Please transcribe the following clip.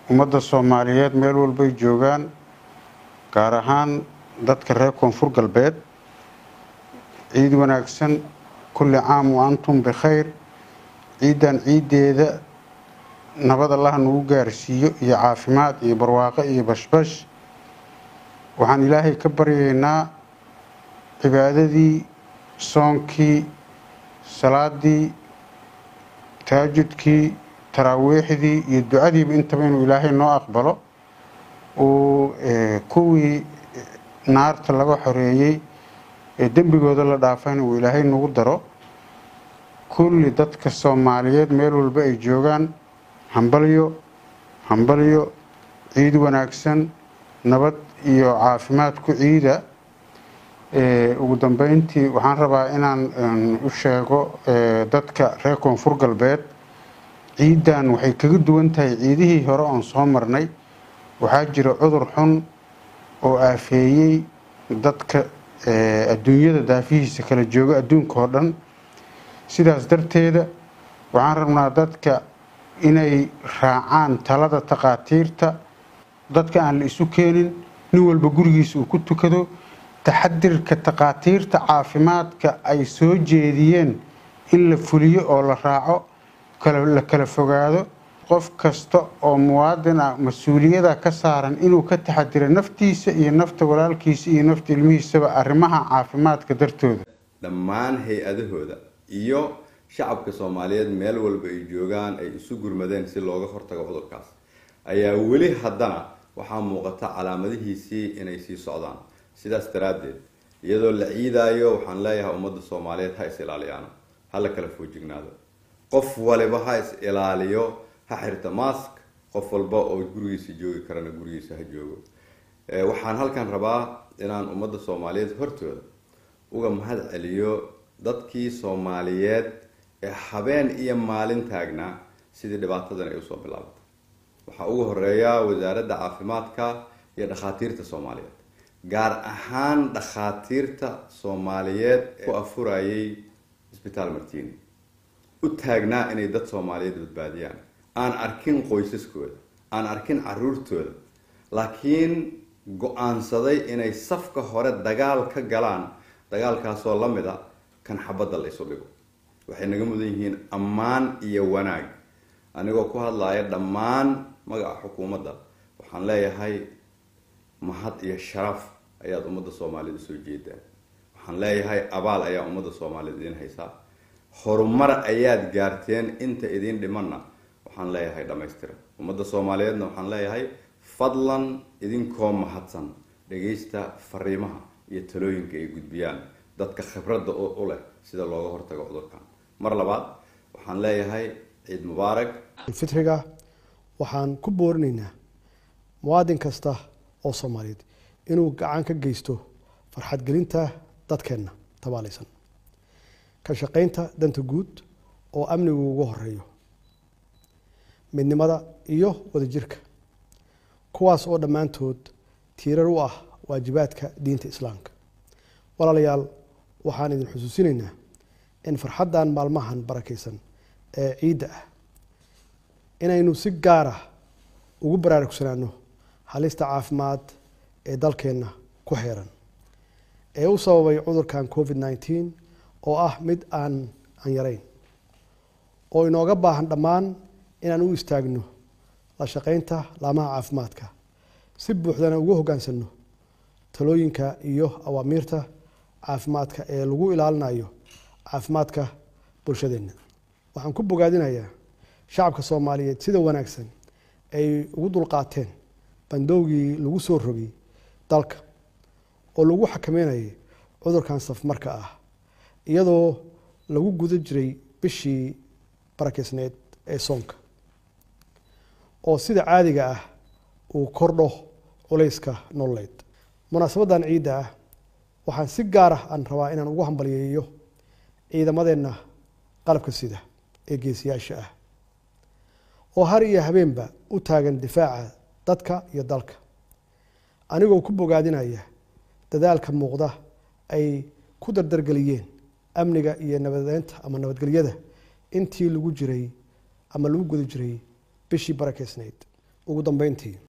ummadda soomaaliyeed meel walbay joogaan gaar ahaan dadka reer koonfur galbeed ciid wanaagsan kulli caam wa antum bikhayr ciiddan ciiddeeda nabad allaha nagu gaarsiiyo iyo caafimaad iyo barwaaqo iyo bashbash waxaan ilaahay ka baryaynaa cibaadadii soonkii salaadii taajudkii taraawiixdii iyo ducadiiba intaba inuu ilaahay noo aqbalo uu kuwii naarta laga xoreeyey ee dembigooda la dhaafayna uu ilaahay nagu daro kulli dadka soomaaliyeed meel walba ay joogaan hambalyo hambalyo ciid wanaagsan nabad iyo caafimaad ku ciida ugu dambeyntii waxaan rabaa inaan u sheego dadka reer koonfur galbeed ciiddan waxay kaga duwan tahay ciidihii hore oon soo marnay waxaa jira cudur xun oo aafeeyey dadka adduunyada daafihiisa kala jooga adduunka oo dhan sidaas darteeda waxaan rabnaa dadka inay raacaan talada takhaatiirta dadka aan la isu keenin nin walba gurigiisa uu ku tukado taxadirka takhaatiirta caafimaadka ay soo jeediyeen in la fuliyo oo la raaco la kala fogaado qof kasta oo muwaadin ah mas-uuliyada ka saaran inuu ka taxadiro naftiisa iyo nafta walaalkiisa iyo nafta ilmihiisaba arrimaha caafimaadka dartooda dhammaan hay-adahooda iyo shacabka soomaaliyeed meel walba ay joogaan ay isu gurmadeen si looga hortago cudurkaas ayaa weli haddana waxaa muuqata calaamadihiisii inay sii socdaan sidaas daraaddeed iyadoo la ciidaayo waxaan leeyahay ummadda soomaaliyeed ha is ilaaliyaano ha la kala foojignaado qof waliba ha is ilaaliyo ha xirta mask qof walba oo gurigiisa joogi karana gurigiisa ha joogo waxaan halkan rabaa inaan ummadda soomaaliyeed hortooda uga mahad celiyo dadkii soomaaliyeed ee habeen iyo maalin taagnaa sidii dhibaatadan ay usoo bilaabatay waxaa ugu horeeya wasaaradda caafimaadka iyo dhakhaatiirta soomaaliyeed gaar ahaan dhakhaatiirta soomaaliyeed ku afurayay isbitaal martini u taagnaa inay dad soomaaliyeed badbaadiyaan aan arkin qoysaskooda aan arkin caruurtooda laakiin go-aansaday inay safka hore dagaal ka galaan dagaalkaasoo la mid a kan xabadda la isu dhigo waxay naga mudan yihiin ammaan iyo wanaag anigoo ku hadlaya dhammaan magaca xukuumadda waxaan leeyahay mahad iyo sharaf ayaad ummadda soomaaliyeed usoo jeedaan waxaan leeyahay abaal ayaa ummadda soomaaliyeed idiin haysaa horumar ayaad gaarteen inta idiin dhimanna waxaan leeyahay dhammaystira ummadda soomaaliyeedna waxaan leeyahay fadlan idinkoo mahadsan dhagaysta fariimaha iyo talooyinka ay gudbiyaan dadka khibradda u leh sida looga hortago cudurkan mar labaad waxaan leeyahay ciid mubaarak fitriga waxaan ku boorinaynaa muwaadin kasta oo soomaaliyeed inuu gacan ka geysto farxad gelinta dadkeenna tabaalaysan ka shaqaynta danta guud oo amnigu ugu horeeyo midnimada iyo wadajirka kuwaas oo dhammaantood tiirar u ah waajibaadka diinta islaamka walaalayaal waxaan idin xusuusinaynaa in farxaddan maalmahan barakaysan ee ciidda ah inaynu si gaar ah ugu baraarugsanaano halista caafimaad ee dalkeenna ku xeeran ee u sababay cudurkan covid nneteen oo ah mid aan aan yarayn oo inooga baahan dhammaan inaan u istaagno la shaqaynta laamaha caafimaadka si buuxdana ugu hoggaansanno talooyinka iyo awaamiirta caafimaadka ee lagu ilaalinayo caafimaadka bulshadeenna waxaan ku bogaadinayaa shacabka soomaaliyeed sida wanaagsan ay ugu dulqaateen bandowgii lagu soo rogay dalka oo lagu xakameynayay cudurkan safmarka ah iyadoo lagu guda jiray bishii barakeysneed ee soonka oo sida caadiga ah uu kordho culayska nololeed munaasabaddan ciidda ah waxaan si gaar ah aan rabaa inaan ugu hambalyeeyo ciidamadeenna qalabka sida ee geesiyaasha ah oo har iyo habeenba u taagan difaaca dadka iyo dalka anigoo ku bogaadinaya dadaalka muuqda ay ku dardargeliyeen amniga iyo nabadeynta ama nabadgelyada intii lagu jiray ama lagu guda jiray bishii barakeysnayd ugu dambeyntii